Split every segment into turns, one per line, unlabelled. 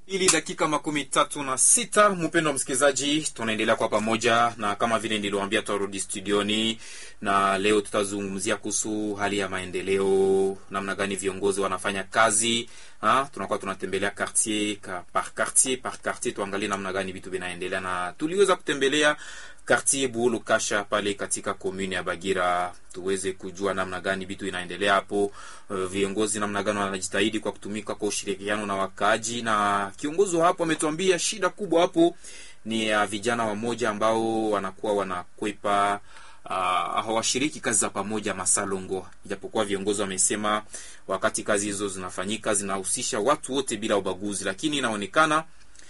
ili dakika makumi tatu na sita mpendo wa msikilizaji, tunaendelea kwa pamoja, na kama vile niliwaambia, tutarudi studioni na leo tutazungumzia kuhusu hali ya maendeleo, namna gani viongozi wanafanya kazi ha? Tunakuwa tunatembelea quartier ka, par quartier par quartier, tuangalie namna gani vitu vinaendelea, na tuliweza kutembelea quartier Buhulu Kasha pale katika komune ya Bagira, tuweze kujua namna gani vitu inaendelea hapo. Uh, viongozi namna gani wanajitahidi kwa kutumika kwa ushirikiano na wakaaji, na kiongozi wa hapo ametuambia shida kubwa hapo ni ya uh, vijana wamoja ambao wanakuwa wanakwepa uh, hawashiriki kazi za pamoja masalongo, ijapokuwa viongozi wamesema wakati kazi hizo zinafanyika zinahusisha watu wote bila ubaguzi, lakini inaonekana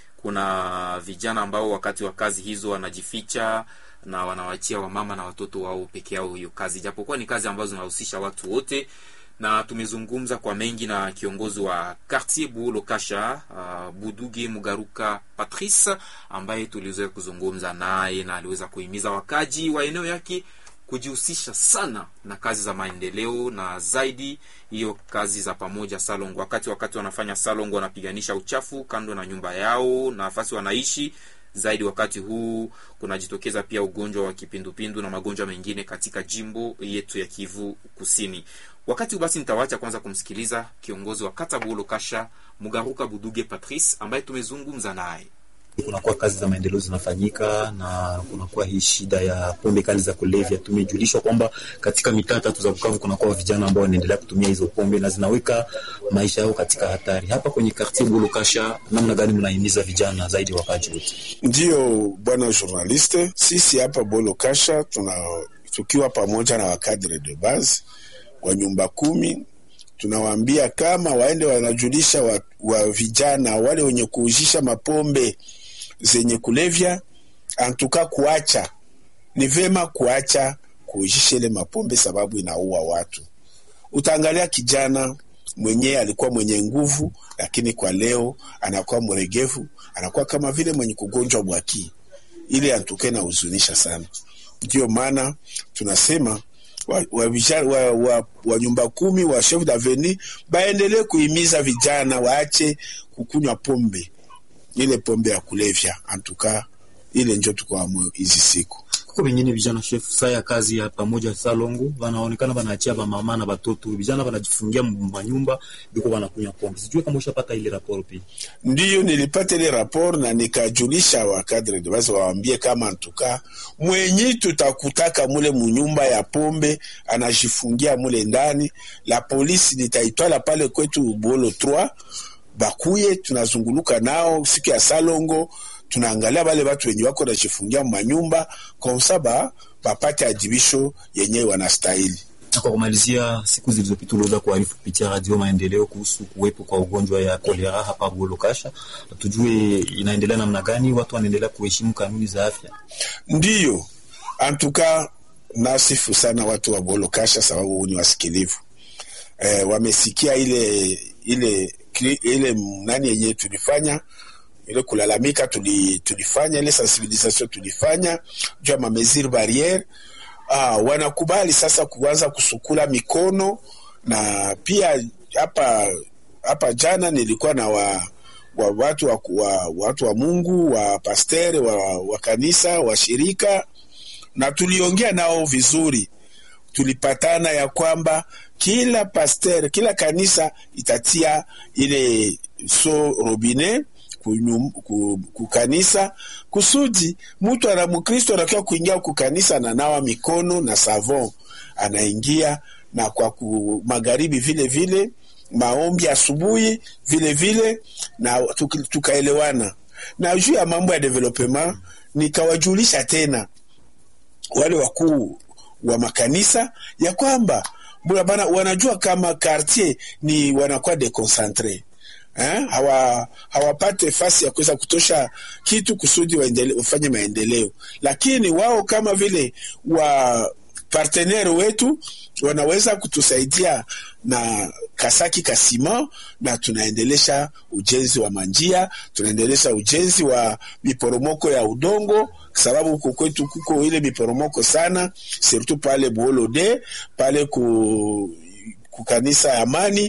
kuna vijana ambao wakati wa kazi hizo wanajificha na wanawachia wamama na watoto wao peke yao hiyo kazi, japokuwa ni kazi ambazo zinahusisha watu wote. Na tumezungumza kwa mengi na kiongozi wa quartier Buhulu Kasha, uh, Buduge Mugaruka Patrice, ambaye tuliweza kuzungumza naye na aliweza kuhimiza wakaji wa eneo yake kujihusisha sana na kazi za maendeleo na zaidi hiyo kazi za pamoja salongo. Wakati wakati wanafanya salongo, wanapiganisha uchafu kando na nyumba yao na nafasi wanaishi zaidi. Wakati huu kunajitokeza pia ugonjwa wa kipindupindu na magonjwa mengine katika jimbo yetu ya Kivu Kusini. Wakati huu basi, nitawacha kwanza kumsikiliza kiongozi wa kata Buhulu Kasha, Mugaruka Buduge Patrice, ambaye tumezungumza naye
kunakuwa kazi za maendeleo zinafanyika na kunakuwa hii shida ya pombe kali za kulevya. Tumejulishwa kwamba katika mitaa tatu za Bukavu kunakuwa vijana ambao wanaendelea kutumia hizo pombe na zinaweka maisha yao katika hatari. Hapa kwenye quartier Buhulu Kasha, namna gani mnahimiza vijana zaidi wakaji wote?
Ndiyo bwana journaliste, sisi hapa Buhulu Kasha tuna tukiwa pamoja na wakadre de base wa nyumba kumi tunawaambia kama waende wanajulisha wa, wa vijana wale wenye kuujisha mapombe zenye kulevya antuka kuacha. Ni vema kuacha kuujisha ile mapombe, sababu inaua watu. Utaangalia kijana mwenyewe alikuwa mwenye nguvu, lakini kwa leo anakuwa mregevu, anakuwa kama vile mwenye kugonjwa bwaki. Ile antuka inahuzunisha sana. Ndio maana tunasema wa, wa, wa, wa, wa nyumba kumi wa chef d'avenue baendelee kuhimiza vijana waache kukunywa pombe, ile pombe ya kulevya. Antuka ile njo tukwamo hizi siku
kuko wengine vijana chef saa ya kazi ya pamoja salongo wanaonekana wanaachia ba mama na batoto, vijana wanajifungia manyumba biko wanakunywa pombe. Sijui kama ushapata ile rapport pia.
Ndiyo, nilipata ile rapport na nikajulisha wa cadre de base waambie kama antuka mwenyi tutakutaka mule munyumba ya pombe anajifungia mule ndani, la polisi nitaitwala pale kwetu Buholo 3 bakuye, tunazunguluka nao siku ya salongo tunaangalia wale watu wenye wako najifungia manyumba konsaba bapate ajibisho yenyewe wanastahili.
Na kwa kumalizia, siku zilizopita uliweza kuarifu kupitia Radio Maendeleo kuhusu kuwepo kwa ugonjwa ya kolera hapa Buhulu Kasha. Tujue inaendelea namna gani, watu wanaendelea kuheshimu kanuni za afya?
Ndiyo, antuka nasifu sana watu wa Buhulu Kasha sababu ni wasikilivu e, wamesikia ile ile ile nani yenyewe tulifanya ile kulalamika tuli, tulifanya ile sensibilisation tulifanya juu ya mamesure barriere. Ah, wanakubali sasa kuanza kusukula mikono na pia hapa hapa jana nilikuwa na wa, wa watu wa, wa, watu wa Mungu wa pastere wa, wa kanisa wa shirika na tuliongea nao vizuri, tulipatana ya kwamba kila pastere kila kanisa itatia ile so robinet kukanisa kusudi mtu ana mkristo anakiwa kuingia kukanisa ananawa mikono na savon anaingia, na kwa ku magharibi vile vile maombi asubuhi vile vile, na tukaelewana na juu ya mambo ya development. Nikawajulisha tena wale wakuu wa makanisa ya kwamba bana wanajua kama quartier ni wanakuwa deconcentre Eh, hawa hawapate fasi ya kuweza kutosha kitu kusudi wafanye maendeleo, lakini wao kama vile wa partenere wetu wanaweza kutusaidia na kasaki kasima, na tunaendelesha ujenzi wa manjia, tunaendelesha ujenzi wa miporomoko ya udongo, sababu huko kwetu kuko ile miporomoko sana, surtout pale Buholo de pale ku kukanisa Amani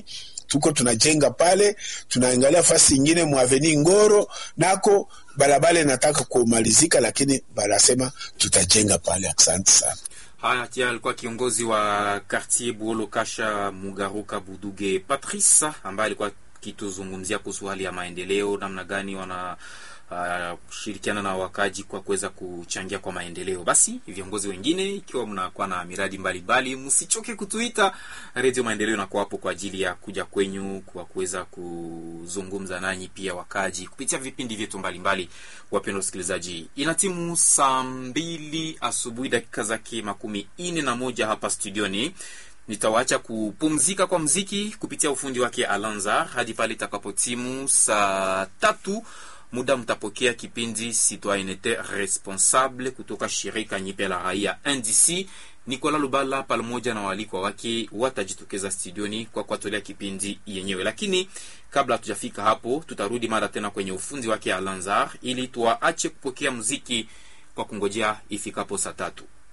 tuko tunajenga pale, tunaangalia fasi ingine mwaveni Ngoro nako barabara inataka kumalizika, lakini banasema tutajenga pale. Asante sana.
Haya, tia alikuwa kiongozi wa quartier Buolo Kasha Mugaruka Buduge Patrice, ambaye alikuwa kituzungumzia kuhusu hali ya maendeleo, namna gani wana uh, kushirikiana na wakaji kwa kuweza kuchangia kwa maendeleo. Basi viongozi wengine, ikiwa mnakuwa na miradi mbalimbali, msichoke kutuita. Redio Maendeleo inakuwa hapo kwa ajili ya kuja kwenyu kwa kuweza kuzungumza nanyi pia wakaji kupitia vipindi vyetu mbalimbali. Wapendwa wasikilizaji, ina timu saa mbili asubuhi dakika zake makumi ine na moja hapa studioni nitawaacha kupumzika kwa mziki kupitia ufundi wake Alanza hadi pale itakapotimu saa tatu muda mtapokea kipindi Citoyenneté Responsable kutoka shirika nyipe la raia NDC. Nicola Lubala pamoja na waalikwa wake watajitokeza studioni kwa kuwatolea kipindi yenyewe, lakini kabla hatujafika hapo, tutarudi mara tena kwenye ufundi wake Alanzar ili tuwaache kupokea muziki kwa kungojea ifikapo saa tatu.